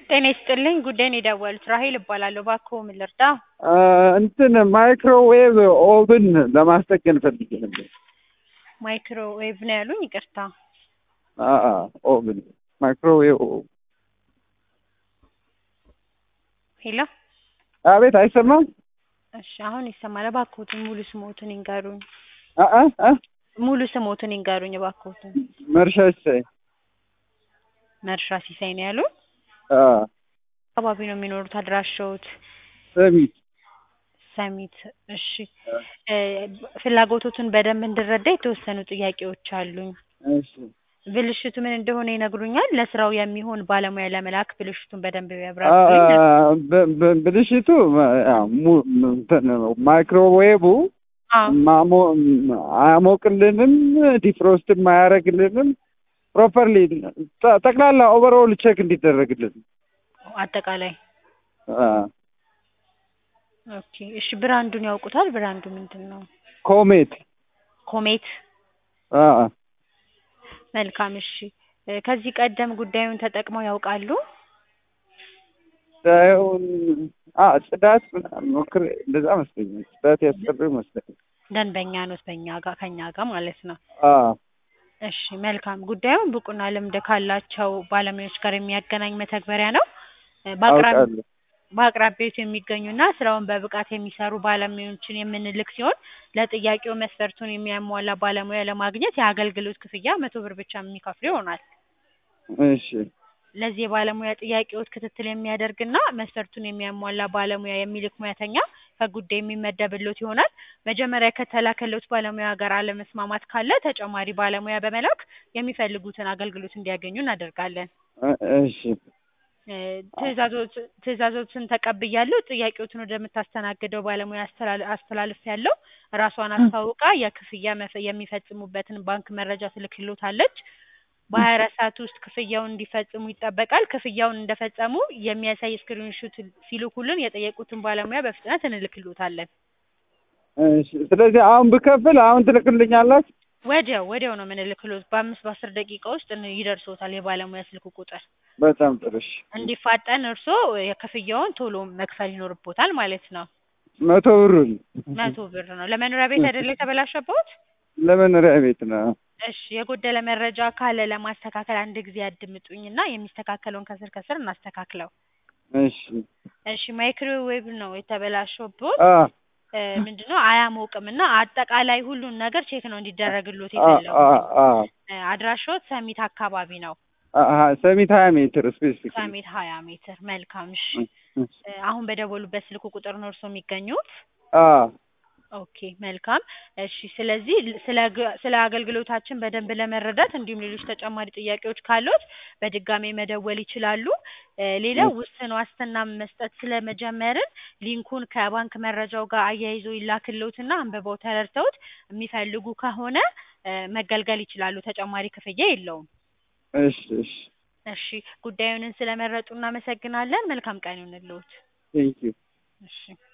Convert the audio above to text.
ጤና ይስጥልኝ ጉዳይን የደወሉት ራሄል እባላለሁ። እባክዎ ምን ልርዳ? እንትን ማይክሮዌቭ ኦቭን ለማስጠገን ፈልጌ ነበር። ማይክሮዌቭ ነው ያሉኝ? ይቅርታ። ኦቭን ማይክሮዌቭ ሄሎ። አቤት፣ አይሰማም? እሺ፣ አሁን ይሰማል። እባክዎትን ሙሉ ስሞትን ይንገሩኝ። አ አ አ ሙሉ ስሞትን ይንገሩኝ እባክዎትን። መርሻ ሲሳይ። መርሻ ሲሳይ ነው ያሉኝ? አ አካባቢ ነው የሚኖሩት? አድራሻዎት? ሰሚት ሰሚት። እሺ፣ እ ፍላጎቶትን በደንብ እንድረዳ የተወሰኑ ጥያቄዎች አሉኝ። እሺ ብልሽቱ ምን እንደሆነ ይነግሩኛል? ለስራው የሚሆን ባለሙያ ለመላክ ብልሽቱን በደንብ አ ያብራሩልኝ። ብ- ብ- ብልሽቱ ያው mu- እንትን ማይክሮዌቭ አዎ ማሞ አያሞቅልንም፣ ዲፍሮስትም አያደርግልንም። ፕሮፐርሊ ጠቅላላ ኦቨርኦል ቼክ እንዲደረግልን አጠቃላይ አ ኦኬ። እሺ ብራንዱን ያውቁታል? ብራንዱ ምንድን ነው? ኮሜት ኮሜት። አ መልካም። እሺ እ ከዚህ ቀደም ጉዳዩን ተጠቅመው ያውቃሉ? ሳይሆን አ ጽዳት ምናምን ሞክሬ እንደዛ መስለኛል። ጽዳት ያስቀሩ ይመስለኛል። ደንበኛ ኖት በእኛ ጋር ከኛ ጋር ማለት ነው። አ እሺ መልካም። ጉዳዩን ብቁና ልምድ ካላቸው ባለሙያዎች ጋር የሚያገናኝ መተግበሪያ ነው። እ በአቅራቢ አውቃለሁ። በአቅራቢያዎት የሚገኙና ስራውን በብቃት የሚሰሩ ባለሙያዎችን የምንልክ ሲሆን ለጥያቄው መስፈርቱን የሚያሟላ ባለሙያ ለማግኘት የአገልግሎት ክፍያ መቶ ብር ብቻ የሚከፍሉ ይሆናል። እሺ ለዚህ የባለሙያ ጥያቄዎች ክትትል የሚያደርግና መስፈርቱን የሚያሟላ ባለሙያ የሚልክ ሙያተኛ ከጉዳይ የሚመደብሎት ይሆናል። መጀመሪያ ከተላከሎት ባለሙያ ጋር አለመስማማት ካለ ተጨማሪ ባለሙያ በመላክ የሚፈልጉትን አገልግሎት እንዲያገኙ እናደርጋለን። እ እሺ እ ትዕዛዞት ትዕዛዞትን ተቀብያለሁ። ጥያቄዎትን ወደምታስተናግደው ባለሙያ አስተላል አስተላልፌያለሁ። ራሷን አስታውቃ የክፍያ መፈ የሚፈጽሙበትን ባንክ መረጃ ትልክልዎታለች። በሀያ አራት ሰዓት ውስጥ ክፍያውን እንዲፈጽሙ ይጠበቃል። ክፍያውን እንደፈጸሙ የሚያሳይ ስክሪንሹት ሲልኩልን የጠየቁትን ባለሙያ በፍጥነት እንልክልዎታለን። እሺ ስለዚህ አሁን ብከፍል አሁን ትልክልኛላችሁ? ወዲያው ወዲያው ነው የምንልክልዎት። በአምስት በአስር ደቂቃ ውስጥ ን- ይደርስዎታል የባለሙያ ስልክ ቁጥር። በጣም ጥሩ። እሺ እንዲፋጠን እርስዎ የክፍያውን ቶሎ መክፈል ይኖርቦታል ማለት ነው። መቶ ብሩን መቶ ብር ነው። ለመኖሪያ ቤት አይደለ የተበላሸበት? ለመኖሪያ ቤት ነው። እሺ የጎደለ መረጃ ካለ ለማስተካከል አንድ ጊዜ ያድምጡኝና የሚስተካከለውን ከስር ከስር እናስተካክለው። እሺ እሺ ማይክሮዌቭ ነው የተበላሸበት። አ እ ምንድነው አያሞቅም እና አጠቃላይ ሁሉን ነገር ቼክ ነው እንዲደረግሎት አ አ የፈለጉት። አ እ አድራሻዎት ሰሚት አካባቢ ነው። አ ሰሚት ሀያ ሜትር ስፔሲፊክ ሰሚት ሀያ ሜትር። መልካም እሺ። እ አሁን በደወሉበት ስልክ ቁጥር ነው እርስዎ የሚገኙት? አ ኦኬ መልካም እሺ። ስለዚህ ል- ስለ ግ- ስለ አገልግሎታችን በደንብ ለመረዳት እንዲሁም ሌሎች ተጨማሪ ጥያቄዎች ካሉት በድጋሜ መደወል ይችላሉ። እ ሌላው ውስን ዋስትና መስጠት ስለመጀመርን ሊንኩን ከባንክ መረጃው ጋር አያይዞ ይላክልዎትና አንብበው ተረድተውት የሚፈልጉ ከሆነ እ መገልገል ይችላሉ። ተጨማሪ ክፍያ የለውም። እሺ እሺ እሺ ጉዳዩንን ስለመረጡ እናመሰግናለን። መልካም ቀን ይሁንልዎት። ቴንኪው እሺ